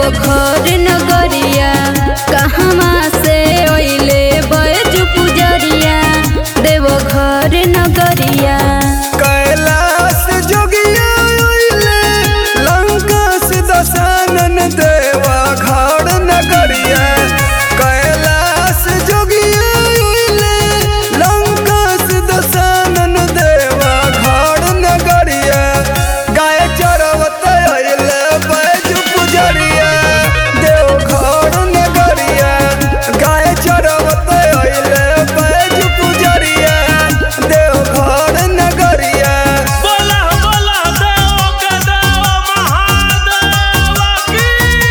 देवघर नगरिया कहवा से ओइले बैज पुजरिया देवघर नगरिया कैलाश जोगिया अइले लंका से दशानन देवा घाड़ नगरिया कैलाश जोगिया अइले लंका से दशानन देवा घाड़ नगरिया गाय चरवत अइले बैज पुजरिया देव घाड़ नगरिया गाय चरवत अइले बैज पुजरिया देव घाड़ नगरिया बोला बोला देव के देव महादेव की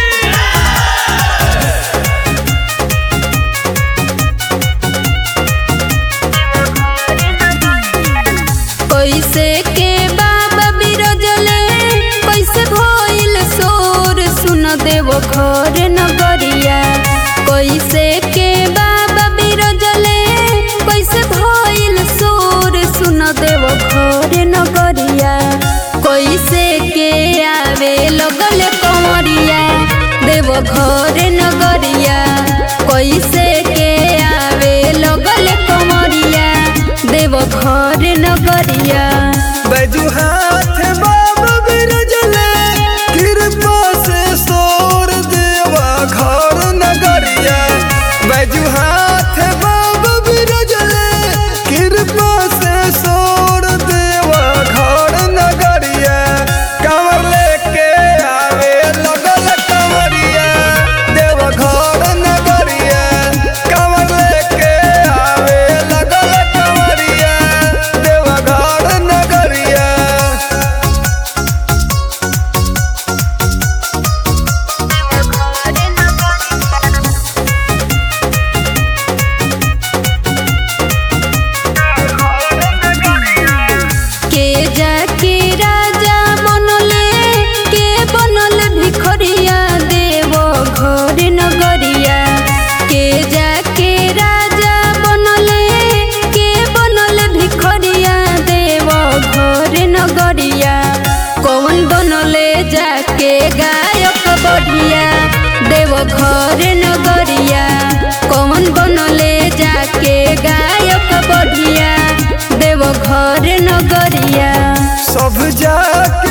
कैसे के बाबा बिरजले कैसे भइल सोर सुन देवघर नगरिया कैसे के बाबा बिरजले कैसे भइल सोर सुन देवघर नगरिया कैसे के आवे लगल कंवरिया देवघर नगरिया कैसे के आवे लगल कंवरिया देवघर नगरिया बैजू हाथ बाबा बिरजले कृपा से सोर देवा घर नगरिया बैजू हाथ बाबा बिरजले कृपा से सोर देवा घर नगरिया कंवर लेके आवे लगल कंवरिया देवा घर नगरिया कंवर लेके आवे लगल कंवरिया देवा घर नगरिया के जाके राजा बनले के बनल भिखरिया देव घर नगरिया के जाके राजा बनले के बनल भिखरिया देव घर नगरिया कौन बनले जाके गायक बढ़िया देव घर नगरिया कौन बनले जाके गायक बढ़िया देव घर नगरिया सब जाके